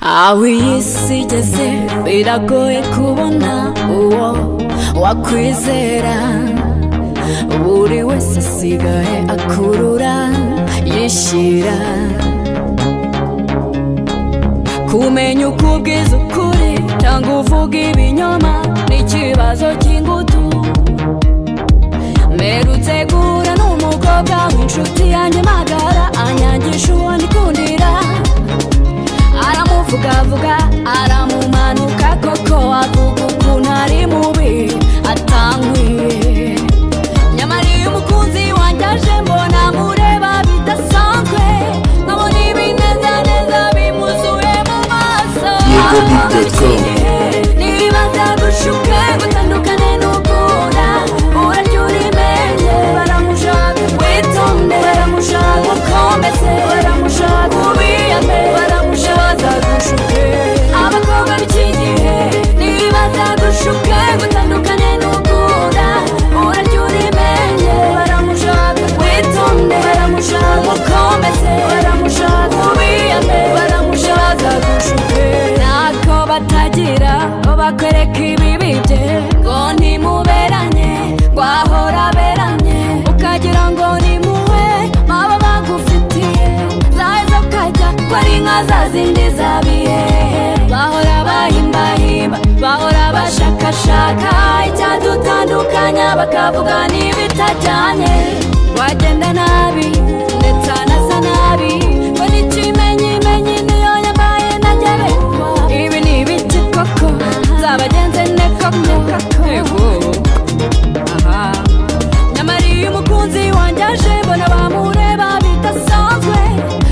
aho iyi si igeze biragoye kubona uwo wakwizera buri wese asigaye akurura yishyira kumenya uko ubwiza ukuri cyangwa uvuga ibinyoma ni ikibazo cy'ingutu mperutse guhura n'umukobwa w'inshuti yanjye magara anyangisha uwo ndikundira aramuvugavuga aramumanuka koko avuga ukuntu ari mubi atanguye nyamara iyo umukunzi wanjye aje mbona mureba bidasanzwe nkabona ibineza neza bimuzuye mu maso Yego beat dot com. nibaza gushuka gutandukane n'ukunda urarya urimenye baramushaka witonde baramushaka ukomeze baramushaka ubiyame baramushaka gushuke abakobwa b'iki gihe nibaza gushuka gutandukane n'ukunda urarya urimenye baramushaka witonde baramushaka ukomeze baramushaka ubiyame baramushaka gushuke ntako batagira ngo bakwereke ibibi bye ngo ntimuberanye wahora aberanye ukagira ngo ni muwe baba bagufitiye zaheza ukajya ko ari nka za zindi zabiye bahora bahimbahimba bahora bashakashaka icyadutandukanya bakavuga n'ibitajyanye wagenda nabi ndetse anasa nabi ngo n'ikimenyimenyi niyo yabaye ntagererwa ibi ni ibiti koko nzabagenze ne koko yego aha nyamara iyo umukunzi wanjye aje mbona bamureba bidasanzwe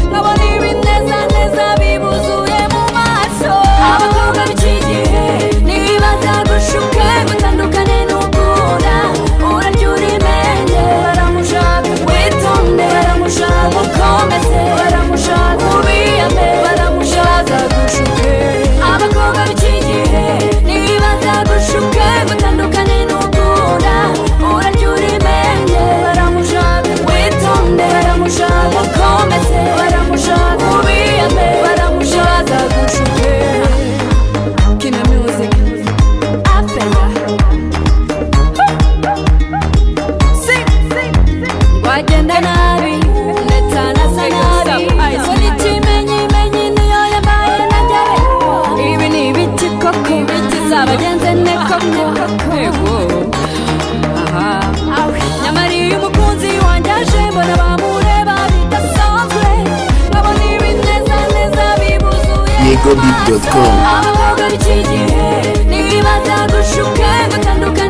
nkabona ibinezaneza bibuzuye mu maso abakobwa b'iki gihe nibaza gushuka gutandukane n'ukunda urarya urimenye baramushaka witonde baramushaka ukomeze baramushaka ubiyame baramushaka gushuke abakobwa b'iki gihe nibaza gushuka gutandukane n'ukunda urarya urimenye baramushaka witonde baramushaka ukomeze baramushaka ubiyame baramushaka gushuke kina music afera sing sing wagenda nabi ndetse anasa nabi muri kimenyimenyi niyo yabaye ntagererwa ibi ni ibiti koko zabagenze ne koko nyamara iyo umukunzi wanjye aje mbona bamureba bidasanzwe nkabona ibinezaneza bibuzuye Yego beat dot com. abakobwa b'iki gihe nibaza gushuka gutandukana